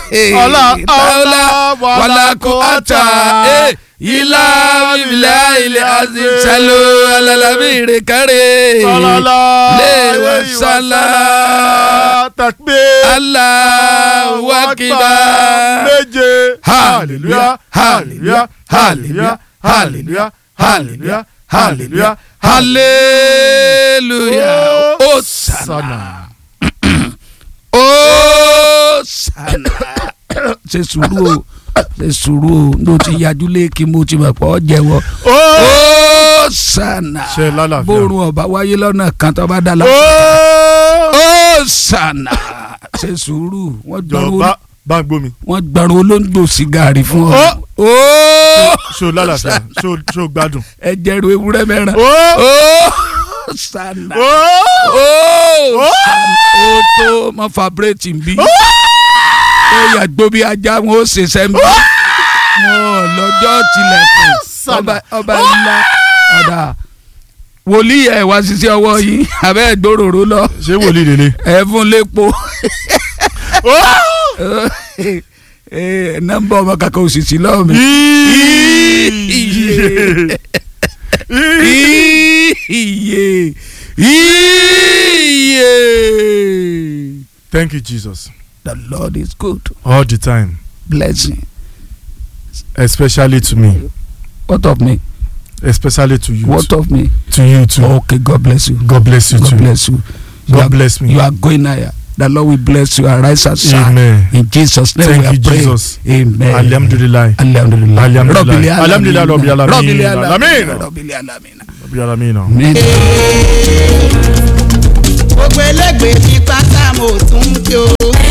ọlá ọlá wàlàkù àtà ilá ilá ilé àti salo alalabire kárẹ sọlọlá léwà sálà takbé Allahu akbar méje hallelujah hallelujah hallelujah hallelujah hallelujah hallelujah hallelujah hosanna hosanna ṣe sùúrù o ṣe sùúrù o ló ti yájú léèkì mo ti mọ̀ pé ọ jẹ́wọ́ hosanna Ṣe lálàáfíà. bórun ọba wáyé lọ́nà kan tó bá dá la hosanna ṣe sùúrù wọ́n gbọ́rọ̀ jọba bá ń gbómi wọ́n gbọ́rọ̀ olóńgbò sìgárì fún ọ. Ó. ó ṣó lálàáfíà ṣó ṣó gbádùn. ẹ jẹ́rú ewúrẹ́ mẹ́rin. ó ó sanna ó ó sanna ó tó mọ fabreti bí. ó yà gbó bí ajá wọn ó ṣe sẹ́mi. wọn lọ́jọ́ tilẹ̀kùn ọba ọba ńlá ọ̀dà wòlíì ẹ̀ wá sí sí ọwọ́ yìí abẹ́ ẹ̀ gbòòrò lọ ṣé wòlíì lélẹ. ẹ̀ fún lépo. Eh, nọ́mbà ọmọ kankan òṣìṣì lọ́wọ́ mi. Iye. Iye. Iye. Thank you Jesus The Lord is good. all the time Blessing. especially to me What of me? especially to you What of me? to you too. Okay, God bless you. God bless you God too. bless you. You God are, bless me. You are going higher. The Lord will bless you and rise and shine. Amen. In Jesus' name Thank we are you, praying. Jesus. Amen. Alhamdulillah. Alhamdulillah. Alhamdulillah. Rabbil alamin. Alhamdulillah, Rabbil alamin. Rabbil alamin. Alamin. Rabbil alamin. Bí ara mi nà. Amen. gbogbo ẹlẹgbẹ́ ní pátá mo tún ń kí o.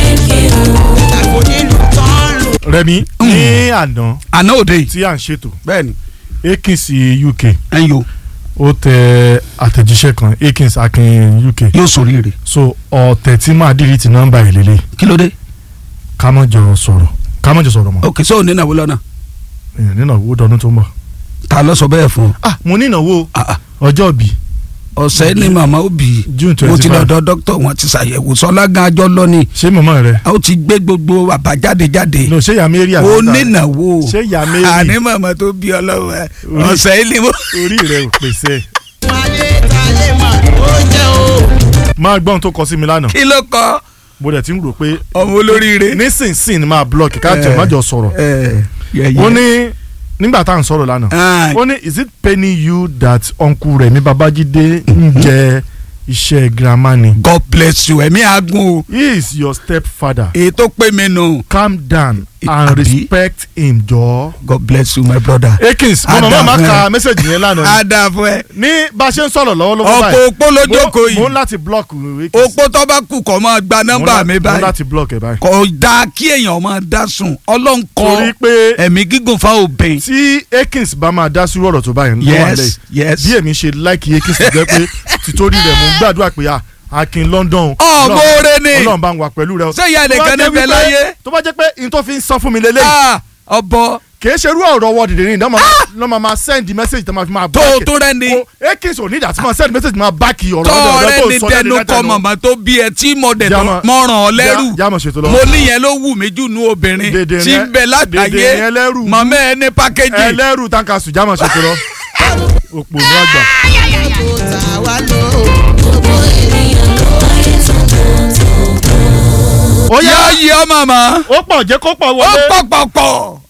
ìtàkùn nílùú tán lù. Rẹ̀mí ní àná Àná òde yìí. tí à ń ṣètò Bẹ́ẹ̀ni. Akins UK Ẹ̀yin o. ó tẹ àtẹ̀jíṣẹ́ kan Akins Akin UK Yóò sóríire. so ọ̀tẹ̀ tí máa dìrì ti nọ́mbà ẹ̀ lélẹ̀ Kí ló dé? ká mọ̀ jọ sọ̀rọ̀ ká mọ̀ jọ sọ̀rọ̀ mọ́ Ok, sọ ní ìnáwó lọ́nà. èèyàn nínú owó dọdún tó ń bọ̀. Ta ló sọ bẹ́ẹ̀ fún ọ? ah mo ní ìnáwó Ah, ah. ọjọ́ bí Ọ̀sẹ̀ ni màmá ó bì í. June Mo twenty ti five lọ́dọ̀ dókítà wọn ti ṣàyẹ̀wò sọlá gan ajọ́ lọ́ni. ṣé mọ̀mọ́ rẹ A ó ti gbé gbogbo àbájáde jáde. no ṣé ìyá Mary Ó àgbàdà nínáwó. ṣé ìyá Mary Àní màmá tó bí ọlọ́wọ́ ẹ̀. Orí- Ọ̀sẹ̀ ni mo. orí rẹ ò pèsè ayé ta lè mà ló jẹ́ o. máa gbọ́n tó kọ sí mi lánàá Kí ló kọ́? mo dẹ̀ ti ń rò pé Ọmọ olóríire. nísinsìnyí ni máa blọọkì ká tẹ̀ Eh. má jọ sọ̀rọ̀ Ẹ yẹ̀yẹ́. ó ní nígbà tá à ń sọ̀rọ̀ lánàá Ah, ó ní is it paining you that uncle Rẹ̀mí Babájídé ń jẹ iṣẹ́ girama ni God bless you ẹ̀mí àgùn o. he is your stepfather Èyí tó pé mi nù. calm down and Àbí? respect him jọ. God bless you my brother. Akins mo mọ̀ máa ka mẹ́sẹ̀gì yẹn lánàá Á dáa fún ẹ. ní bá a ṣe ń sọ̀rọ̀ lọ́wọ́lọ́wọ́ Ọ̀pọ̀ báyìí opó ló jókòó mo- mo ń yìí. láti block Akins Opó tó bá kù kọ́ máa gba Mo ń nọ́mbà lá- mi mo ń báyìí. láti block ẹ̀ báyìí. Kò dáa kí èèyàn máa dá sùn. Ọlọ́run torí kọ pé ẹ̀mí gígùn fáwọn obìnrin. tí Akins bá máa dá sí ọ̀rọ̀ tó báyìí ló wà lẹ́yìn Yes yes. bí èmi ṣe láìkí Akins tó jẹ́ pé títorí rẹ̀ mo ń gbàdúrà pé à Akin London Ọmọ oore ni. Ọlọ́run bá ń wà pẹ̀lú rẹ. Ṣé ìyá Tó bá nìkan jẹ́ níbẹ̀ wípé- láyé? tó bá jẹ́ pé n tó fi ń sọ fún mi lélẹ́yìn Ah, Ọbọ kì í ṣe irú ọ̀rọ̀ wọ dìde ní ìdá máa máa send message tó máa fi máa tó back it. tó rẹ ni. o Akins ò ní ìdá tí máa send message máa back ọ̀rọ̀ tọ́ ọ̀rọ̀ ọ̀rẹ́ tó ni sọ tẹnu jáde kọ látẹnu. màmá tó bí ẹ tí mo dẹ̀ tó Jámọ̀- mọ̀ràn ọ lẹ́rù Já- jámọ̀ ṣètò lọ. mo níyẹn ló wù mí jù nú obìnrin Dèdè tí yẹn- ń bẹ dèdè yẹn látàyé lẹ́rù. màmá ẹ ní pákéjì ẹlẹ́rù tanka sùn jámọ̀ ṣètò lọ. òpò ní àgbà. kò tà wá lọ. ó yá yá yí ọ màmá ó pọ̀ jẹ́ kó pọ̀ ó wọlé. pọ̀pọ̀pọ̀